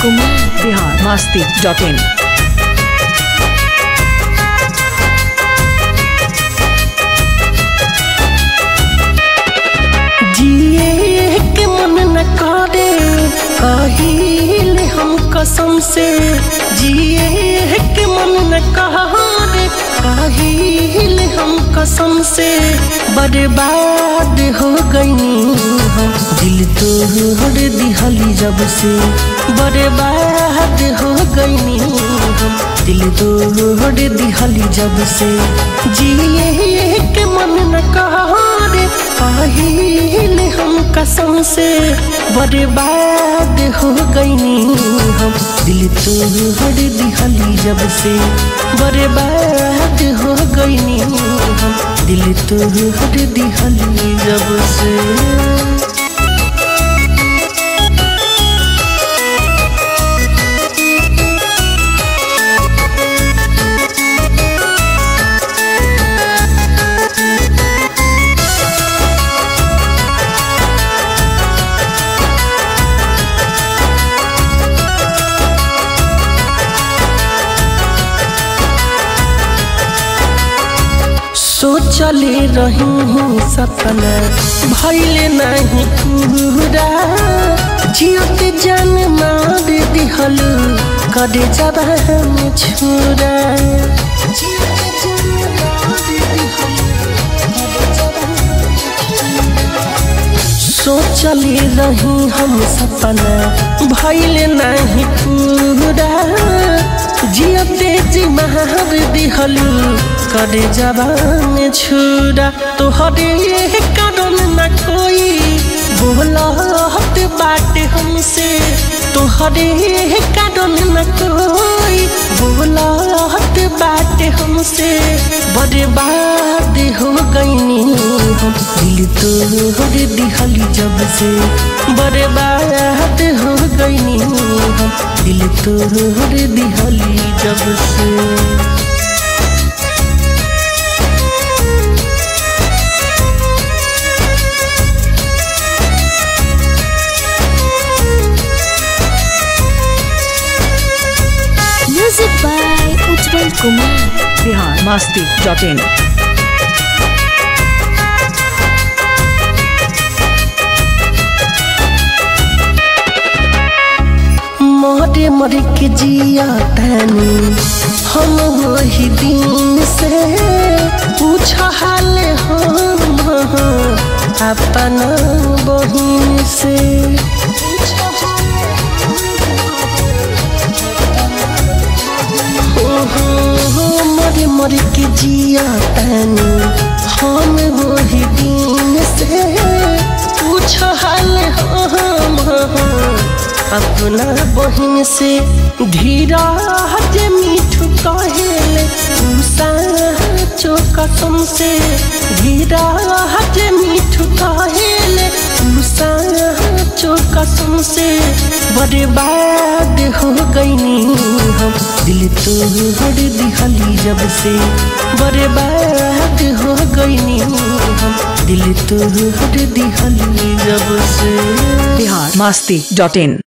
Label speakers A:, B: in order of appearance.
A: Kumar
B: Bihar Masti dot in
C: जिए के मन न करे कहिल हम कसम से जिए के मन न करे कहिल हम कसम से बर्बाद हो गईनी हम दिल तोड़ दिहली जब से बर्बाद हो गईनी हम दिल तोड़ दिहली जब से जिए के मन न करे काहिल हम कसम से बर्बाद हो गईनी हम दिल तोड़ दिहली जब से बर्बाद हो गईनी हम दिल तोड़ दिहली जब से सोचले रही हूँ सपना भैले नहीं पूरा जियत जान मार दिहल करे जब हम छुरा सोचले रही हम सपना भैले नहीं पूरा जियते जी महार दिहलू करे जबान छुरा तोहरे कारण न कोई बोलत बात हमसे तोहरे कारण न कोई बोलत बात हमसे बर्बाद हो गईनी हम दिल तोड़ दिहली जब से बर्बाद हो गईनी हम दिल तोड़ दिहली जब से
A: music by Ujjwal Kumar
B: Bihar Masti dot in
C: मोरे मर के जिया तनी हम वही दिन से पूछ हाल हम अपना बहिन से ओहो, मर मर के जिया तनी हम वही दिन से पूछ हाल हम अपना बहिन से धीरा जे मीठू कहेले चो कसम से धीरा जे मीठू कहेले चो कसम से बर्बाद हो गईनी हम दिल तोड़ दिहली जब से बर्बाद हो गईनी हम दिल तोड़ दिहली जब से
B: बिहार मस्ती डॉट इन